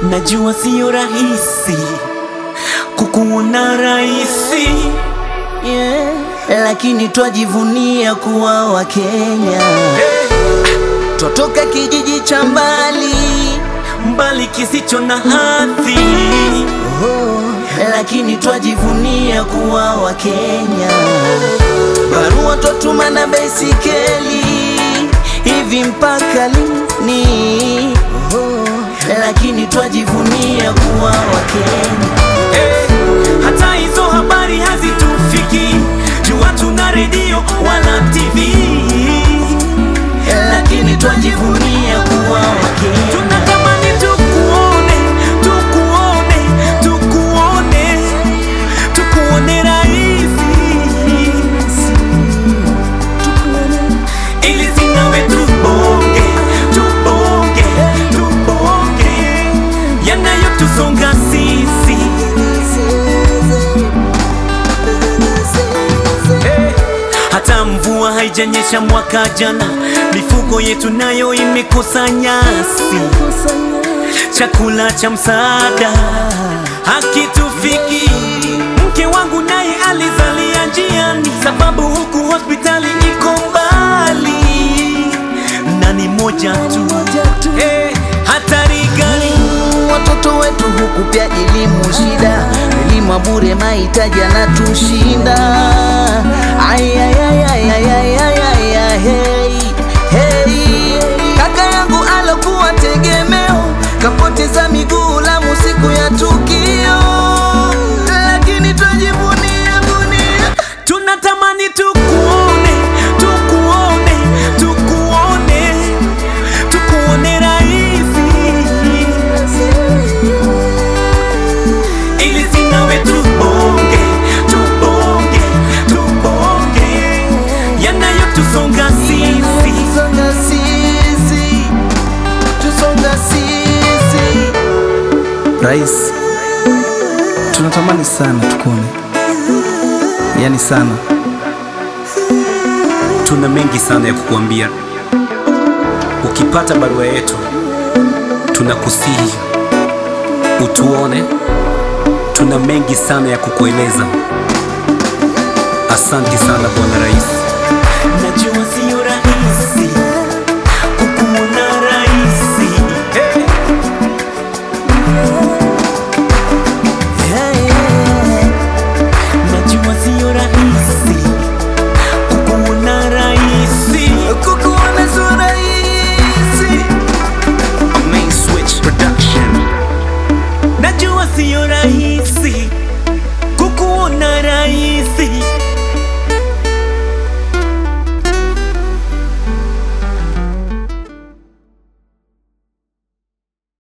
Najua siyo rahisi kukuona rahisi yeah. Lakini twajivunia kuwa Wakenya, twatoka kijiji cha mbali mbali kisicho na hadhi oh, lakini twajivunia kuwa Wakenya. Barua twatuma na baisikeli hivi mpaka lini? Oh, lakini twajivunia kuwa Wakenya. Eh, hata hizo habari hazitufiki, jua tuna redio wala TV, lakini twajivunia kuwa Wakenya. tunatamani tukuone, tukuone, tukuone, tukuone rahisi, ili sinawe tubonge, tubonge, tubonge yanayotusonga sisi Eh, hata mvua haijanyesha mwaka jana, mifugo yetu nayo imekosa nyasi, chakula cha msaada hakitufiki. Mke wangu naye alizalia njiani, sababu huku hospitali iko mbali, na ni moja tu. Eh, hatari gani? watoto wetu huku pia elimu shida, elimu ya bure, mahitaji yanatushinda. Ay, ay, ay, ay, ay, ay, ay, ay, ay, hey, hey. Kaka yangu alokuwa tegemeo kapoteza miguu Lamu siku ya tukio, lakini twajivunia gunia Tunatamani tukuone, tukuone, tukuone, tukuone rahisi, ili sinawe tubonge, tubonge, tubonge yanayotusonga sisi. Tusonga sisi, tusonga sisi. Rais, tunatamani sana tukuone, yaani sana. Tuna mengi sana ya kukuambia. Ukipata barua yetu, tunakusihi utuone. Tuna mengi sana ya kukueleza. Asante sana Bwana Rais. Najua siyo rahisi kukuona rahisi, hey. Hey, hey. Najua siyo rahisi kukuona rahisi. Kukuona sio rahisi. Main Switch Production. Najua siyo rahisi kukuona rahisi